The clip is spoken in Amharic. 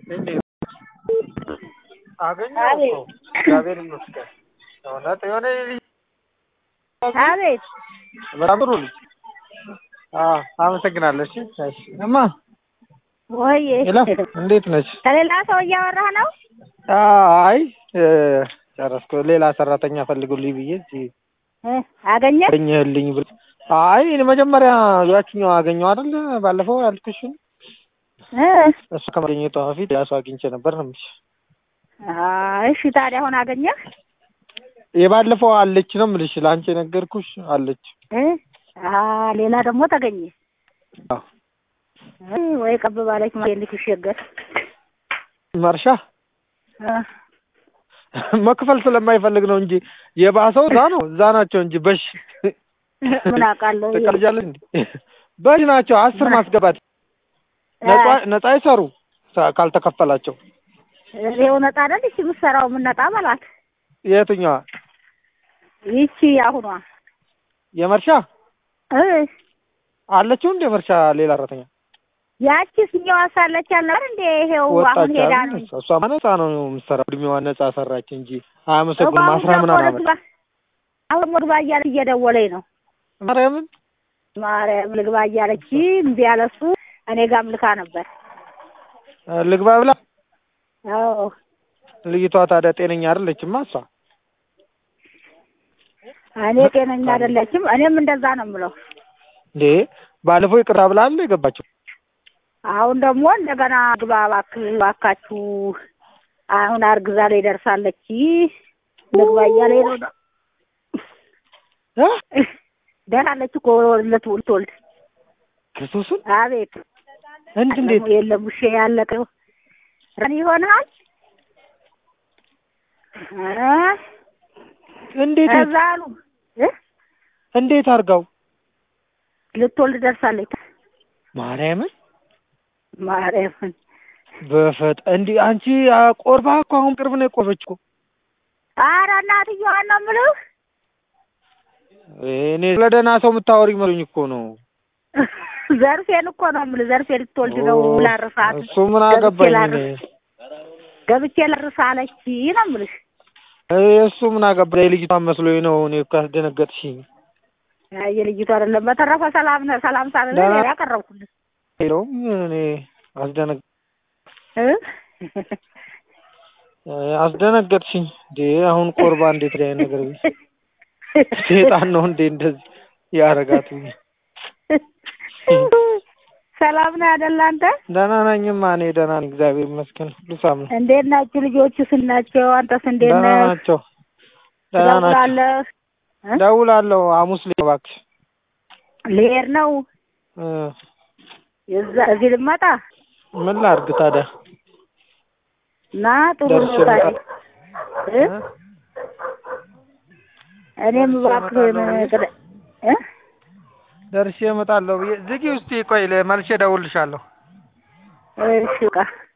እንዴት አገኘሁ እኮ እግዚአብሔር ይመስገን። እውነት የሆነ ልጅ አቤት በጣም ጥሩ ልጅ። አዎ አመሰግናለሁ። እሺ እሺ። እማ ወይ ሄሎ እንዴት ነች? ከሌላ ሰው እያወራህ ነው? አይ ጨረስኩ። ሌላ ሰራተኛ ፈልጉልኝ ብዬ እዚህ እ አገኘህ? አገኘህልኝ ብል አይ እኔ መጀመሪያ ያችኛው አገኘው አይደል ባለፈው ያልኩሽን እ እሱ ከማግኘቷ በፊት ያ ሰው አግኝቼ ነበር ነው የምልሽ። አይ እሺ ታዲያ አሁን አገኘህ? የባለፈው አለች ነው የምልሽ። ለአንቺ የነገርኩሽ አለች። እ አ ሌላ ደግሞ ተገኘ። አዎ እ ወይ ቀብ ባለች ማለት ልትሸገር መርሻ እ መክፈል ስለማይፈልግ ነው እንጂ የባሰው እዛ ነው እዛ ናቸው እንጂ በሽ ምን አውቃለሁ። ትቀርጃለሽ እንዴ? በሽ ናቸው አስር ማስገባት ነጻ ነጻ ይሰሩ ሳ- ካልተከፈላቸው ይኸው ነጣ አይደል? እሺ የምትሰራው ምን ነጣ በላት። የትኛዋ ይቺ አሁኗ የመርሻ እ አለችው እንደ መርሻ ሌላ ሰራተኛ ያቺ ስኛዋ ሳለች ያለ አይደል እንዴ? ይሄው አሁን ወጣች ሄዳ አይደል? ነው እሷ ነጻ ነው የምትሰራው እድሜዋ ነጻ ሰራች እንጂ አያመሰግንም። አሁን አስራ ደግሞ ምናምን ወደ አመት ግባ አሁን ወደ ግባ እያለች እየደወለኝ ነው። ማርያምን ማርያም ልግባ እያለች እምቢ አለ እሱ። እኔ ጋርም ልካ ነበር። ልግባ ብላ አዎ ልጅቷ ታዲያ ጤነኛ አይደለችማ እሷ እኔ ጤነኛ አይደለችም። እኔም እንደዛ ነው የምለው። እንዴ ባለፈው ይቅርታ ብላ አለ የገባችው አሁን ደግሞ እንደገና ግባ እባክህ እባካችሁ አሁን አርግዛ ላይ ደርሳለች ልግባ እያለኝ ነው። እ? ደርሳለች እኮ ልትወልድ ልትወልድ። ክርስቶስን አቤት እንድ እንዴት ደግሞ የለም ውሼ ያለቀው ረን ይሆናል እ? እንዴት ከዛ አሉ እ? እንዴት አድርጋው ልትወልድ ደርሳለች። ማርያምን ማርያምን በፈጥ እንዲ አንቺ አ፣ ቆርባ እኮ አሁን ቅርብ ነው የቆረበች እኮ ኧረ እናትዬዋን ነው የምልህ እኔ ስለ ደህና ሰው የምታወሪ መስሎኝ እኮ ነው ዘርፌን እኮ ነው የምልህ ዘርፌ ልትወልድ ነው ኦ፣ ላርሳት እሱ ምን አገባኝ እኔ ገብቼ ላርሳ አለች ነው የምልሽ እ፣ እሱ ምን አገባኝ የልጅቷን መስሎኝ ነው እኔ እኮ ያስደነገጥሽኝ አይ የልጅቱ አይደለም በተረፈ ሰላም ነህ ሰላም ሳልልህ ደህና- እኔ ያቀረብኩልህ ሄሎም እኔ አስደነግ እ? እ፣ አስደነገጥሽኝ እንዴ አሁን ቆርባ እንዴት ላይ ነገር ቢል ሴጣን ነው እንዴ እንደዚህ ያረጋት ሰላም ነህ አይደል አንተ ደህና ነኝማ እኔ ደህና ነኝ እግዚአብሔር ይመስገን ሁሉ ሰላም ነው እንዴት ናችሁ ልጆቹስ ናቸው አንተስ እንዴት ደህና ነህ ናቸው ደህና ናቸው ትደውላለህ እ? ደውላለሁ ሐሙስ ላይ እባክሽ ልሄድ ነው እ፣ እዛ እዚህ ልመጣ ምን ላድርግ ታዲያ እና ጥሩ ደርሼ ነው ታዲያ ልመጣ እ? እ? እኔም ደርሼ እባክህን እመጣለሁ ብዬ- ቅደ- እ? ደርሼ እመጣለሁ ብዬ ዝጊ ውስጥ ቆይ መልሼ እደውልልሻለሁ እሺ በቃ